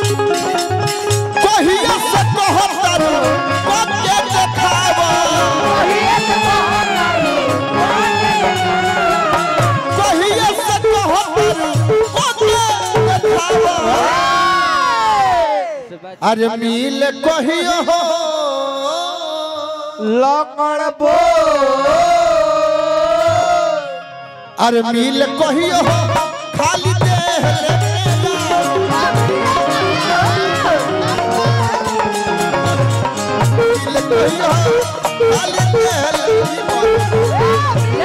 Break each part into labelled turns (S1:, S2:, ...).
S1: कहिया से कहतर के देखावा कहिया से कहतर के देखावा अरे मिल कहियो हो
S2: लकड़ बो
S1: अरे मिल कहियो हो खाली देह लेके मिल कहियो हो खाली देह लेके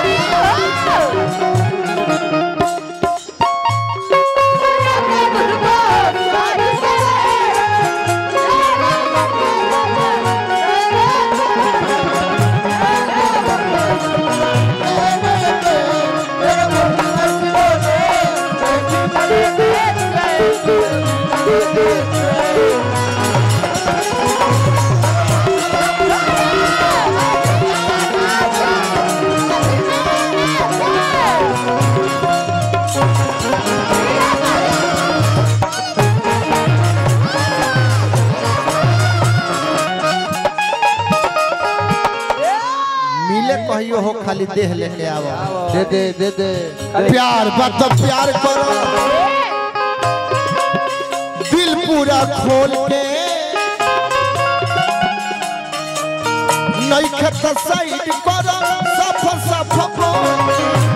S1: मिले कहियो हो खाली देह लेके आवा
S2: दे दे दे दे
S1: प्यार बात प्यार करो दिल पूरा खोल के नहीं खत साइड करो सफ सफ बोल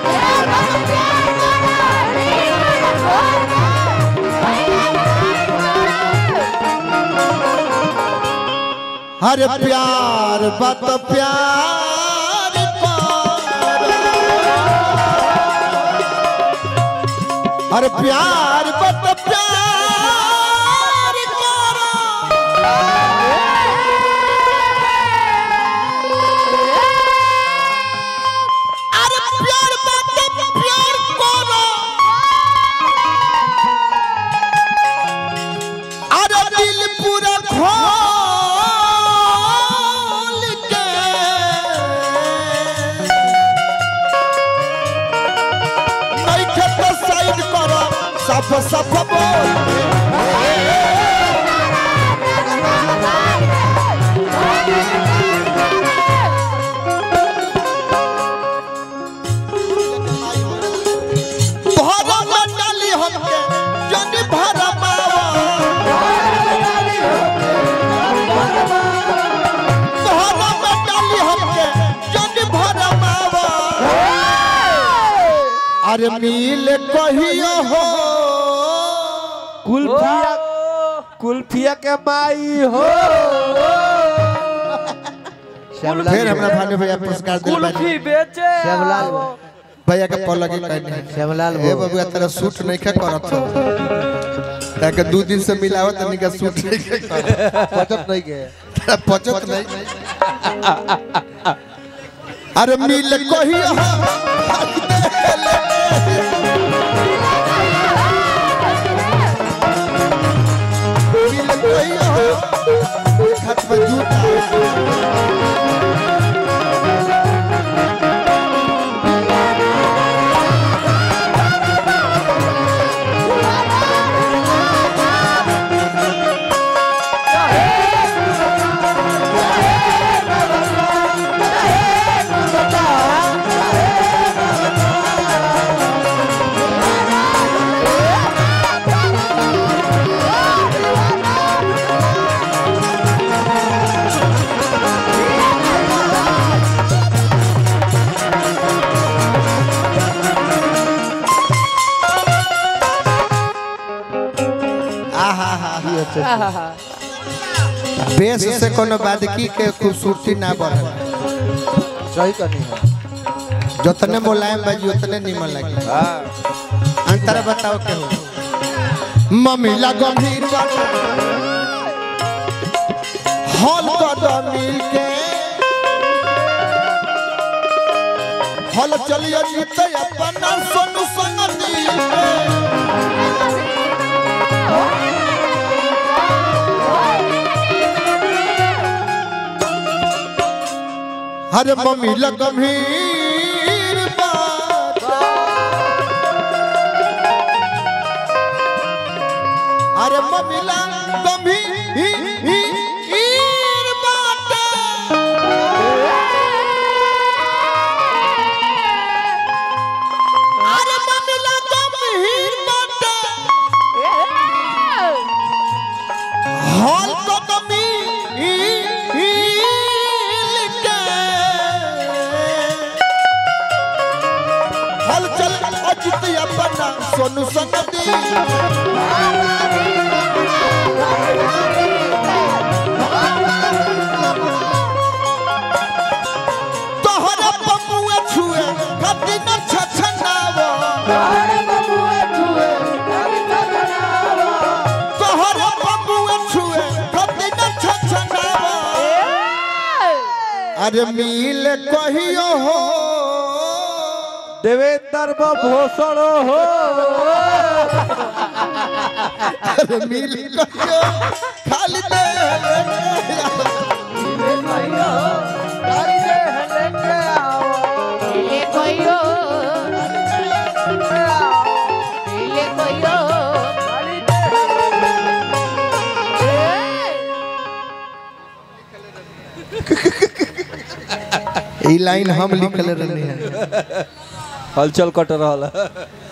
S1: हर प्यार बात प्यार करो हर प्यार बात प्यार करो अरे प्यार बात प्यार करो अरे दिल पूरा खोल के नहीं खेत साइड करो सफ सफ बोल भरा में डाली हमके जन भरा मावा भरा में डाली हमके जन भरा मावा अरे मिल कहियो हो
S2: कुल्फिया कुल्फिया के माई हो श्यामलाल
S1: फिर हमरा भानु भैया पुरस्कार दिल
S3: कुल्फी बेचे
S2: श्यामलाल
S1: भैया के पल लगे कहने
S2: श्यामलाल
S1: ए
S2: बो
S1: बबुआ तेरा सूट नहीं खा करत हो ताकि दो दिन से मिलावत नहीं का सूट नहीं खा करत
S2: पचत नहीं के
S1: तेरा पचत नहीं अरे मिल कहियो हो मिल कहियो हो एक हाथ में जूता आहा हा हा बेस से कोनो बादकी के खूबसूरती ना बढ़े
S2: सही करनी है
S1: जतने मुलायम बाजी उतने निमन लगे अंतर बताओ के हो मम्मीला गंभीर बाटे हॉल कदम मिल के हॉल चलिए जीते अपना सोनू संग दिल के हरे मम्मी गंभीर बात आ अरे ममिला गंभीर बाटे अरे ममिला गंभीर बाटे हॉल को कमी हल चल अजित अपना सोनू संगति तोहरा बबुआ छुए कति न छछनावो तोहरा बबुआ छुए कति न छछनावो अरे मिल कहियो हो
S2: देवेंद्र बा भूषण हो
S1: अरे मिल कहियो खाली दे
S3: ले कोइयो ले कोइयो
S1: ई लाइन हम लिखल रहनी है
S2: हलचल कट रहा